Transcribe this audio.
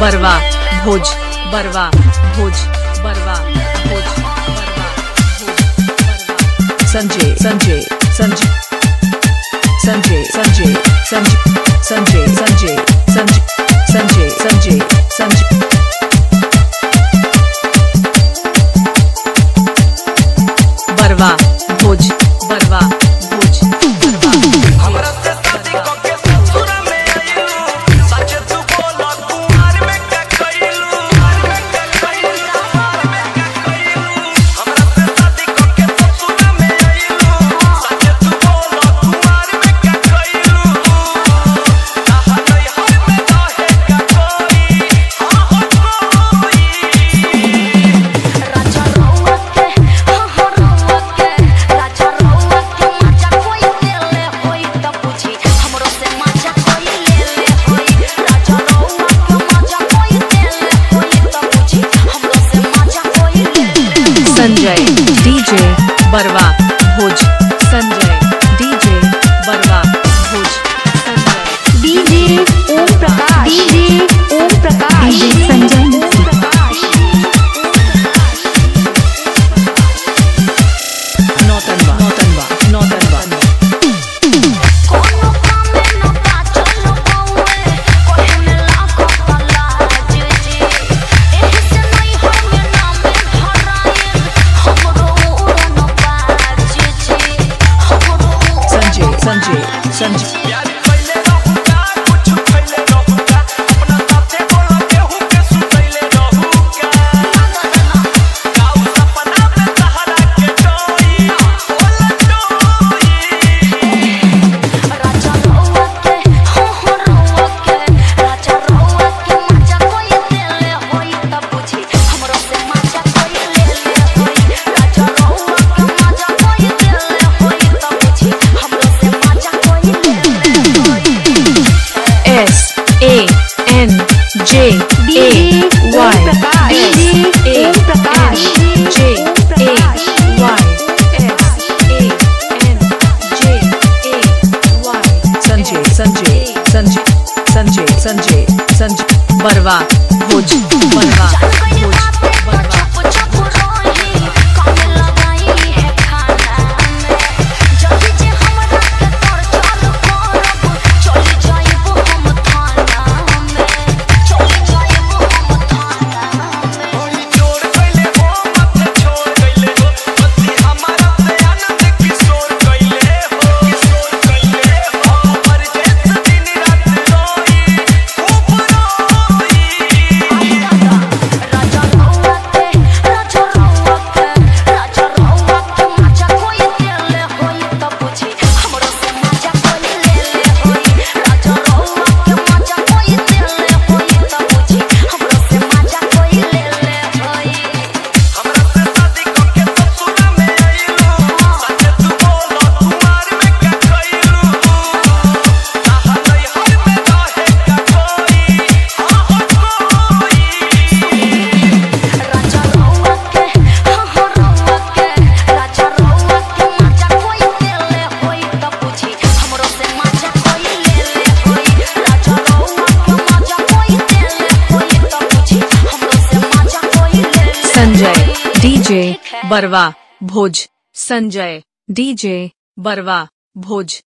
बरवा भोज बरवा भोज बरवा भोज बरवा भोज बरवा संजय संजय संजय संजय संजय संजय संजय संजय संजय संजय संजय संजय बरवा भोज बरवा भोज बरवा हमरा से शादी क के ससुरा में आइलू सच तू बोला कुमार में का कइलू कुमार में का कइलू कुमार में का कइलू हमरा से शादी क के ससुरा में आइलू सच तू बोला कुमार में का कइलू कहा नहीं हर में रहे का कोई हां हो कोई राजा रउआ के हाँ हाँ रउआ के राजा रउआ के मजा कोई देले होई त पूछी हमरो से मजा कोई ले ले होई राजा रउआ के मजा कोई देले होई त पूछी हमरो से मजा कोई ले ले Sanjay DJ Barwa Bhoj Sanjay DJ Barwa Bhoj Sanjay DJ Om Prakash DJ Om Prakash DJ Sanjay Om Prakash Nautanwa Nautanwa Nautanwa कोनो काम में न का चलो बउए कोहे में लाखो तलाज जी एही से नहीं हम नाम धराए हमरो उड़न बाज जी हमरो संजय संजय संजय प्यार कइले रहूगा कुछ खइले रहूगा अपना साथे बोला केहू के सुतइले रहूगा गाऊ सपना में सहारा के डोई बोला डोई राजा रउआ के हो हो रउआ के राजा रउआ के मजा कोई देले होई त पूछी हमरो से मजा कोई ले ले होई राजा रउआ के मजा कोई देले होई त पूछी हमरो से मजा कोई ले ले होई S A N J A Y S A N J A Y S A N J A Y Sanjay Sanjay Sanjay Sanjay Sanjay Sanjay Barwa Bhoj बरवा भोज बरवा चुप चुप रही कामे लगाई है खाना में जल्दी जे हमरा के तोर चालू करब चली जाइब हम थाना में चली जाइब हम थाना में ओई जोड़ कइले हो माथे छोड़ कइले हो बत्ती हमारा से आनंद किशोर कइले हो किशोर कइले हो पर जैसे दिन रात रोई खूब रोई राजा रउआ के राजा रउआ के राजा रउआ के मजा कोई देले होई त पूछी हमरो से मजा कोई ले ले होई राजा रउआ के मजा कोई देले होई त पूछी हमरो से मजा कोई ले ले होई हमरा से शादी क के ससुरा में आइलू सच तू बोला कुमार में का कइलू कहा नहीं हर में रहे का कोई हां हो कोई राजा रउआ के हाँ हाँ रउआ के राजा रउआ के मजा कोई देले होई त पूछी हमरो से मजा कोई ले ले होई राजा रउआ के मजा कोई देले होई त पूछी हमरो से मजा कोई ले ले संजय डीजे बरवा भोज संजय डीजे बरवा भोज